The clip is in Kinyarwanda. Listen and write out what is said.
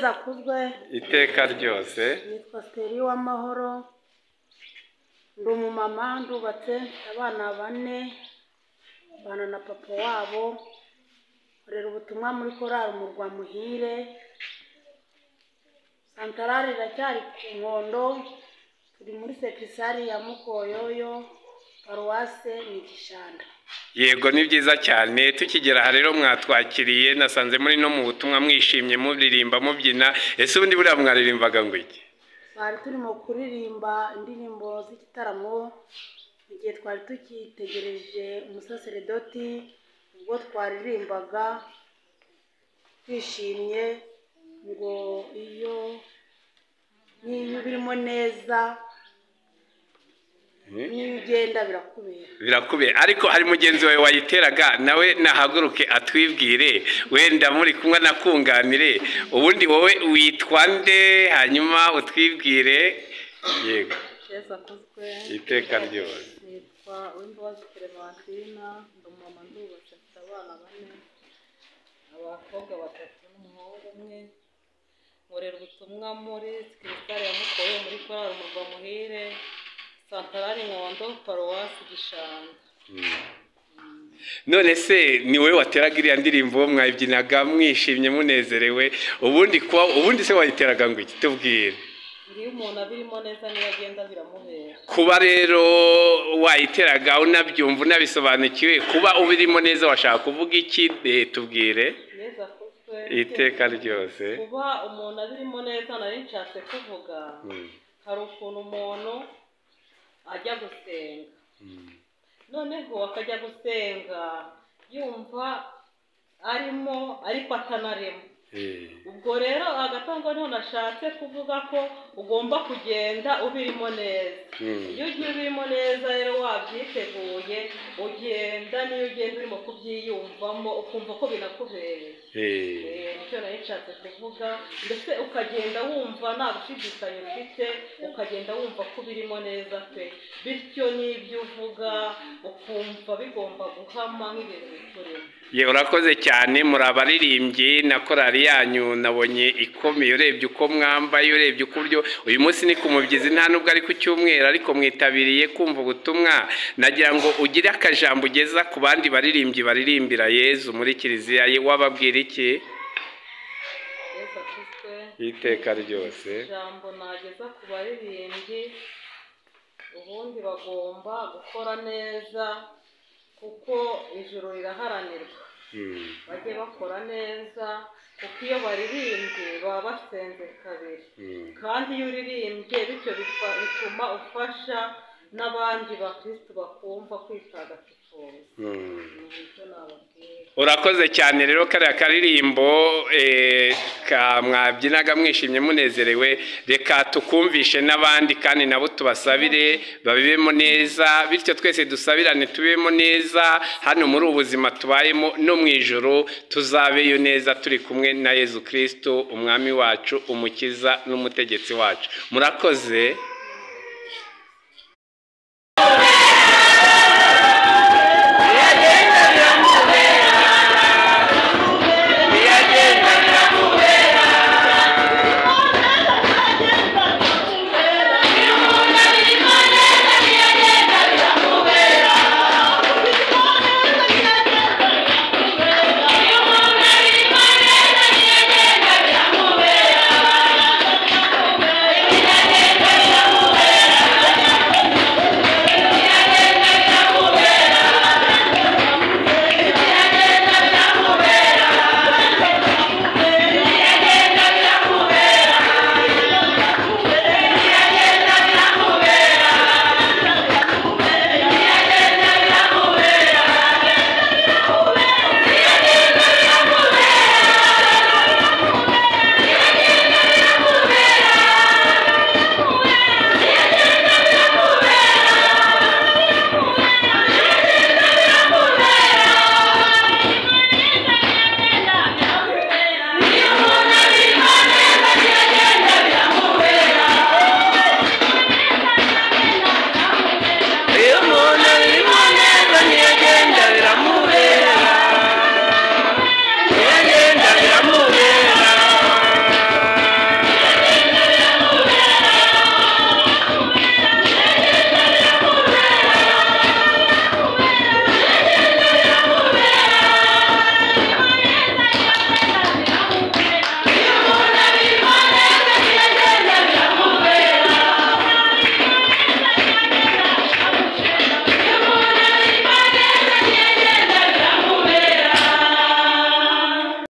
zakuzwe iteka ryose nitwa siteri w'amahoro ndi umumama ndubatse mfite abana bane mbana na papa wabo nkorera ubutumwa muri korari umurwa muhire santarari iracyari ku nkondo turi muri sekisari ya mukoyoyo paruwase ni igishanda yego ni byiza cyane tukigera aha rero mwatwakiriye nasanze muri no mu butumwa mwishimye muririmba mubyina ese ubundi buriya mwaririmbaga ngo iki twari turimo kuririmba indirimbo z'igitaramo igihe twari tukitegereje umusaseredoti ubwo twaririmbaga twishimye ngo iyo niyo birimo neza niyo ugenda birakubera birakubeye ariko hari mugenzi wawe wayiteraga nawe nahaguruke atwibwire wenda muri kumwe nakunganire ubundi wowe witwa nde hanyuma utwibwire yego keza akozwe iteka ryose nitwa uwimbabazi clementine ndi umumama ndubatse mfite abana bane abakobwa batatu n'umuhungu umwe nkorera ubutumwa muri sikirikare ya mukoro muri korari umurwa muhire santarari nkondo paruwasi gishanga none se ni wowe wateraga iriya ndirimbo mwayibyinaga mwishimye munezerewe ubundi kuba ubundi se wayiteraga ngo iki tubwire iyo umuntu abirimo neza niyo agenda biramubera kuba rero wayiteraga unabyumva unabisobanukiwe kuba ubirimo neza washaka kuvuga iki Eh, tubwire neza akozwe iteka ryose kuba umuntu abirimo neza nari nshatse kuvuga hari ukuntu umuntu ajya gusenga noneho akajya gusenga yumva arimo ariko atanarimo Eh, ubwo rero agatanga niho nashatse kuvuga ko ugomba kugenda ubirimo neza Mm. iyo ugiye ubirimo neza rero wabyiteguye ugenda niyo ugenda urimo kubyiyumvamo ukumva ko binakubereye eh. Eh, nicyo nari nshatse kuvuga ndetse ukagenda wumva nta gushidikanya ufite ukagenda wumva ko birimo neza pe bityo n'ibyo uvuga ukumva bigomba guhama nk'ibintu biturimo Ye urakoze cyane muri abaririmbyi na korari yanyu nabonye ikomeye urebye uko mwambaye urebye uko uburyo uyu munsi ni ku mubyizi nta nubwo ari ku cyumweru ariko mwitabiriye kumva ubutumwa nagira ngo ugire akajambo ugeza ku bandi baririmbyi baririmbira yezu muri kiliziya ye wababwira iki yesu akizwe iteka ryose ijambo nageza ku baririmbyi ubundi bagomba gukora neza kuko ijoro riraharanirwa Hmm. bajye bakora neza kuko iyo baririmbye baba basenze kabiri Hmm. kandi iyo uririmbye bityo bifa- bituma ufasha n'abandi bakristo bakumva kwitagatifuza Hmm. ni ibyo nababwira urakoze cyane rero kariya karirimbo eh, ka mwabyinaga mwishimye munezerewe reka tukumvishe n'abandi kandi nabo tubasabire babibemo neza bityo twese dusabirane tubibemo neza hano muri ubu buzima tubayemo no mu ijoro tuzabeyo neza turi kumwe na yezu kirisito umwami wacu umukiza n'umutegetsi wacu murakoze